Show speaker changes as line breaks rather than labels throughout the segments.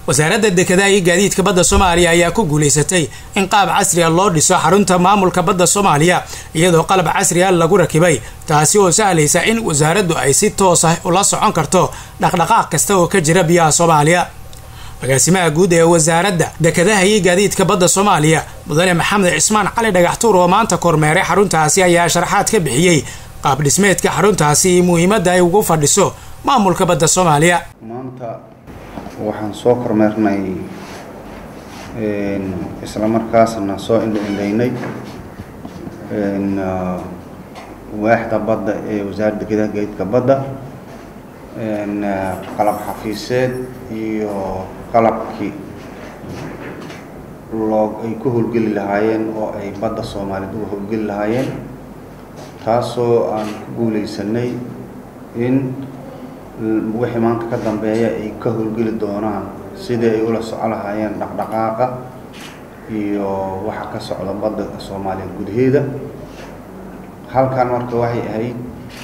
wasaaradda dekedaha iyo gaadiidka badda soomaaliya ayaa ku guulaysatay in qaab casriga loo dhiso xarunta maamulka badda soomaaliya iyadoo qalab casriga lagu rakibay taasi oo sahlaysa in wasaaraddu ay si toos ah ula socon karto dhaqdhaqaaq kasta oo ka jira biyaha soomaaliya agaasimaha guud ee wasaaradda dekedaha iyo gaadiidka badda soomaaliya mudane maxamed cismaan cali dhagaxtuur oo maanta kormeeray xaruntaasi ayaa sharaxaad ka bixiyey qaab dhismeedka xaruntaasi iyo muhiimadda ay ugu fadhiso maamulka badda soomaaliya
maanta waxaan soo kormeernay isla markaasna soo indhaindhaynay waaxda badda ee wasaaradda dekedaha gaadiidka badda qalab xafiiseed iyo qalabkii loo ay ku howlgeli lahaayeen oo ay badda soomaaliyeed uga howlgeli lahaayeen taasoo aan ku guulaysanay in wixii maanta ka dambeeya ay ka howlgeli doonaan sidii ay ula soco lahaayeen dhaqdhaqaaqa iyo waxa ka socda badda soomaaliyeed gudaheeda halkan marka waxay ahayd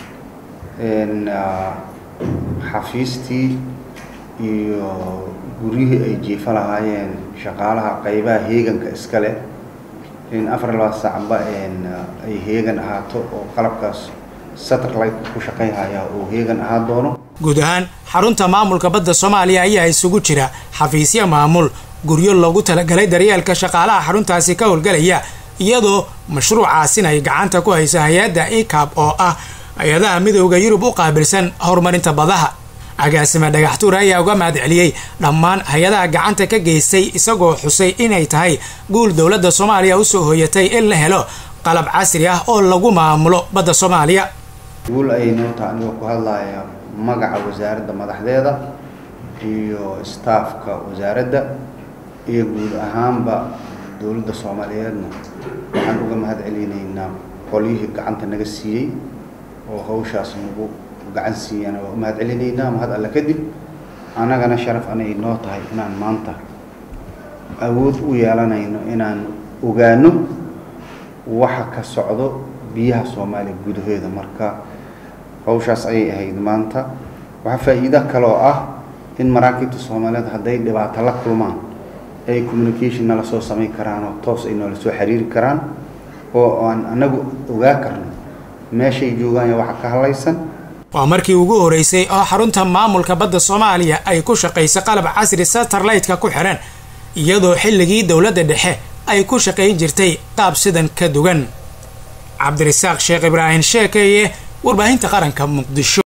xafiistii iyo guryihii ay jiifa lahaayeen shaqaalaha qaybaha heeganka iska leh in afar labaa saacba ay heegan ahaato oo qalabkaas satellite ku shaqayhaya uu heegan ahaa doono
guud ahaan xarunta maamulka badda soomaaliya ayaa isugu jira xafiisyo maamul guryo loogu talagalay daryeelka shaqaalaha xaruntaasi ka howlgalaya iyadoo mashruucaasin ay gacanta ku hayso hay-adda icab oo ah hay-adaha midooda yurub u qaabilsan horumarinta badaha agaasime dhagaxtuur ayaa uga mahad celiyey dhammaan hay-adaha gacanta ka geystay isagoo xusay inay tahay guul dowladda soomaaliya usoo hoyatay in la helo qalab casri ah oo lagu maamulo badda soomaaliya
guul ayay noo taha anigoo ku hadlaya magaca wasaaradda madaxdeeda iyo staafka wasaaradda iyo guud ahaanba dowladda soomaaliyeedna waxaan uga mahad celinaynaa qolyihii gacanta naga siiyey oo hawshaas nagu gacan siiyana waa u mahad celinaynaa mahad alle kadib annagana sharaf anay noo tahay inaan maanta awood u yeelanayno inaan ogaano waxa ka socdo biyaha soomaaliya gudaheeda marka hawshaas ayay ahayd maanta waxaa faa'iido kaloo ah in maraakiibta soomaaliyeed hadday dhibaato la kulmaan ay communication nala soo samayn karaan oo toos ay noola soo xiriiri karaan oo aan anagu ogaa karno meeshay joogaan iyo waxa ka hadlaysan
waa markii ugu horeysay oo xarunta maamulka badda soomaaliya ay ku shaqayso qalab casri satellite-ka ku xiran iyadoo xilligii dowladda dhexe ay ku shaqayn jirtay qaab sidan ka dugan cabdirasaaq sheekh ibraahim sheekeeye warbaahinta qaranka muqdisho